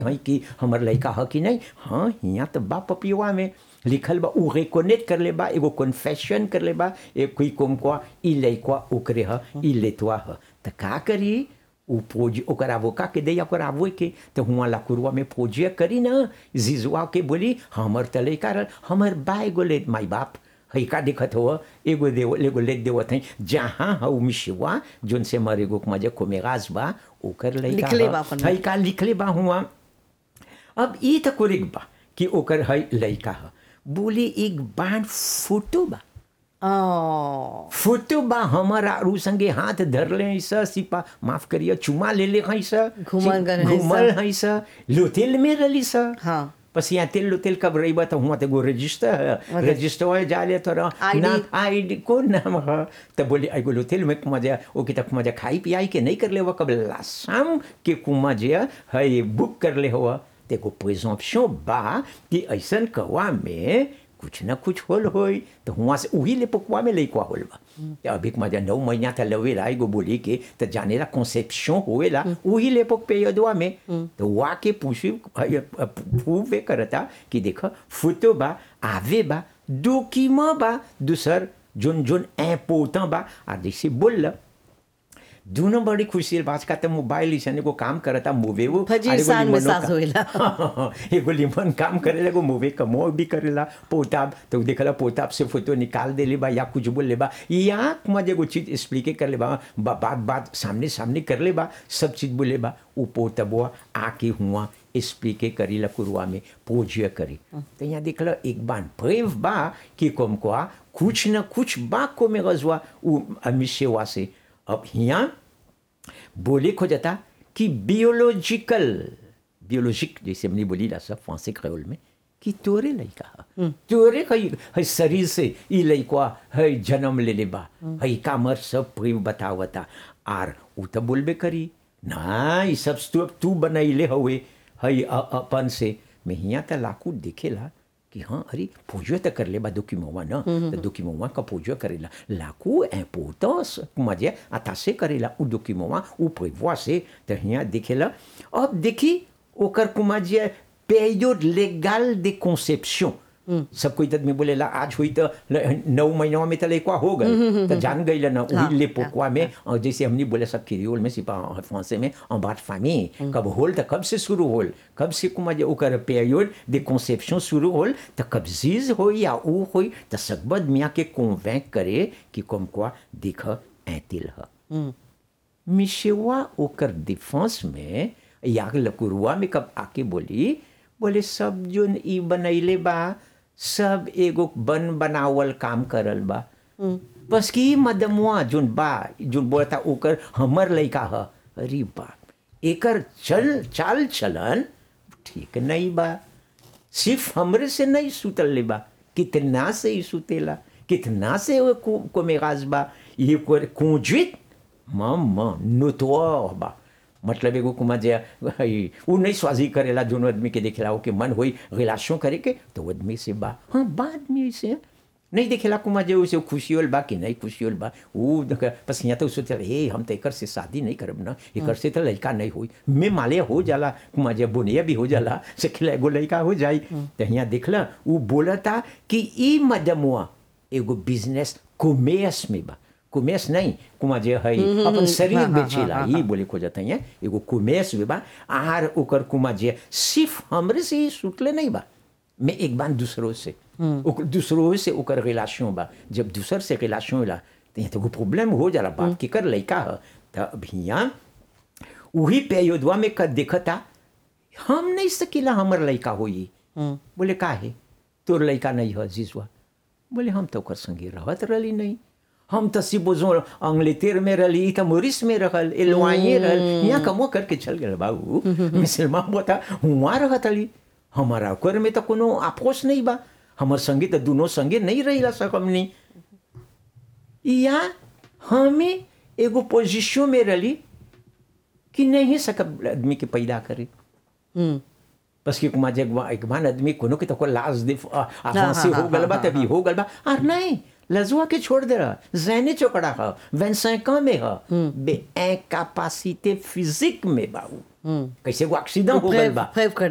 कहीं कि हमर लड़का ह कि नहीं हाँ हियाँ तो बा पपियुआ में लिखल बा उ रेकोनेट कर ले बा एगो कन्फेशन कर ले बा एक कोई कोम को ई लइकवा ओकरे ह ई लेतवा ह त का करी उ पोज ओकर आवोका के दे ओकर आवो के तो हुआ लाकुरवा में पोजिया करी ना जिजुआ के बोली हमर त लइका रहल हमर बा एगो ले माई बाप है का दिखत हो एगो देव एगो लेत देवत है जहाँ हऊ मिशिवा जोन से मर एगो मजे को मेगाज बा ओकर लइका लिखले ह। बा अपन है का लिखले बा हुआ अब ई त कोरिक बा कि ओकर है लइका ह बोली एक बाण फोटो बा ओ फोटो बा हमर आरू संगे हाथ धरले हैं स सिपा माफ करिए चुमा ले ले हैं स घूमल गए हैं घूमल हैं स लोतेल में रली स हाँ बस यहाँ तेल लोतेल कब रही बा तो हुआ तो एगो रजिस्टर है रजिस्टर है जाले तो ID ना आईडी कौन नाम है तो बोली एगो लोतेल में मजा ओके तक मजा खाई पियाई के नहीं कर ले हुआ कब लासाम के कुमा जे है ये बुक कर ले हुआ तो एगो प्रिजम्पशन बा कि ऐसन कवा में कुछ न कुछ होल होई तो हुआ से वही ले पकुआ में लइकवा होल बा तो अभी मजा नौ महीना था लवेला एगो बोली के तो जानेला कॉन्सेप्शन होएला वही ले पक पे यदवा में तो वा के पूछी पूवे करता कि देख फोटो बा आवे बा डॉक्यूमेंट बा दूसर जोन जोन इम्पोर्टेंट बा आ जैसे बोल दोनों बड़ी खुशी बात का तो मोबाइल ऐसा एगो काम करता मूवे वो फजीर और एगो सान में लिमनो सास का- होएला। एगो लिमन काम करेला एगो मूवे कमो भी करेला पोताब तो देखला पोताब से फोटो निकाल देले बा या कुछ बोल ले बा या मजे एगो चीज एक्सप्लिके कर ले बा बा- बात बात सामने सामने कर ले बा सब चीज बोले बा उ पोतबुआ आके हुआ एक्सप्लिके करी ला कुरुआ में पोजिया करी तो यहाँ देखला एक बार प्रेव बा कि कम को कुछ न कुछ बा को में गजवा उ अमिशेवा से अब यहाँ बोले खो जाता कि बियोलॉजिकल बियोलॉजिक जैसे हमने बोली ला सब फ्रांसे क्रेओल में कि तोरे लइका ह तोरे कई है शरीर से ई लइका है जन्म ले ले बा है कामर सब प्रेम बतावता आर उ तो बोलबे करी ना ई सब तू तू बनैले हवे है अ- अपन से मैं हियाँ त लाकू देखेला कि हाँ अरे पूजो तो कर ले बा दुखी मवा ना तो दुखी मवा का पूजो करेला लाकू इम्पोर्टेंस मजे आता से करेला उ दुखी मवा उ prévoit से तो हियाँ देखेला अब देखी ओकर कुमा जे période légale de conception सब कोई तदमी बोलेला आज हुई तो ल- नौ महीनों में तो लेकवा हो गए तो जान गई ना हाँ, वही ले पोकवा में और जैसे हमने बोले सब क्रियोल में सिपा फ्रांसे में en बात फामी कब होल तो कब से शुरू होल कब से कुमा जे ओकर पीरियड de conception शुरू होल तो कब जीज हो या ऊ होई तो सकबद मियाँ के कन्वेंक करे कि कम quoi देख ऐतिल ह मिशेवा ओकर डिफेंस में या लकुरुआ में कब आके बोली बोले सब जोन ई बनैले बा सब एगो बन बनावल काम करल बा बस कि ई मदमुआ जोन बा जोन बोलता ओकर हमर लइका ह अरे बाप एकर चल चाल चलन ठीक नहीं बा सिर्फ हमरे से नहीं सुतल ले बा कितना से ही सुतेला कितना से वो को, को मेगाज बा ये को कुंजित मम नोतवा बा मतलब एगो कुमा जे हई, उ नहीं स्वाजी करेला जोन आदमी के देखेला ओके मन होई रिलेशन करे के तो वो आदमी से बा हाँ बाद में से नहीं देखेला कुमा जे उसे खुशी होल बा कि नहीं खुशी होल बा उ देख- बस यहाँ तो सोचे हे हम तो एकर से शादी नहीं करब ना एकर से तो लड़का नहीं होई मैं माले हो जाला कुमा जे बुनिया भी हो जाला से खिला एगो लड़का हो जाई तो यहाँ देखला उ बोलता कि ई मदमुआ एगो बिजनेस कॉमर्स में बा कॉमर्स नहीं कुमा जे है अपन शरीर हाँ, हाँ, बेचेला हाँ, ई बोले खोजत है एगो कॉमर्स में बा आर ओकर कुमा जे सिर्फ हमरे से ही सुतले नहीं बा मैं एक बार दूसरों से ओकर- दूसरों से ओकर रिलेशन बा जब दूसर से रिलेशन होला तो यहाँ तो प्रॉब्लम हो जाला बाप के कर लइका ह तो अब हियाँ वही पेयोदवा में कर देखता हम नहीं सकीला हमर लइका होई बोले का है तोर लइका नहीं है जीजुआ बोले हम तो ओकर संगे रहत रहली नहीं हम तो सिबोजो अंग्लेतेर में रहली तो मोरिस में रहल एलवाइए रहल यहाँ कमो करके चल गए बाबू मिसलमा बता हुआ रहत अली हमारा ओकर में तो कोनो आपोस नहीं बा हमर संगे तो दोनों संगे नहीं रही सकम नहीं या हमें एगो पोजिशन में रही कि नहीं सकब आदमी के पैदा करे बस कि कुमा जग एक बार आदमी कोनो के तो को लाज दे आसान से हाँ, हो गल बा हाँ, तभी हो गल बा और नहीं लजुआ के छोड़ दे रहा जैने चौकड़ा ह 25 ans में ह बे incapacité physique में बाऊ कैसे वो एक्सीडेंट हो गल प्रेव बा प्रेव कर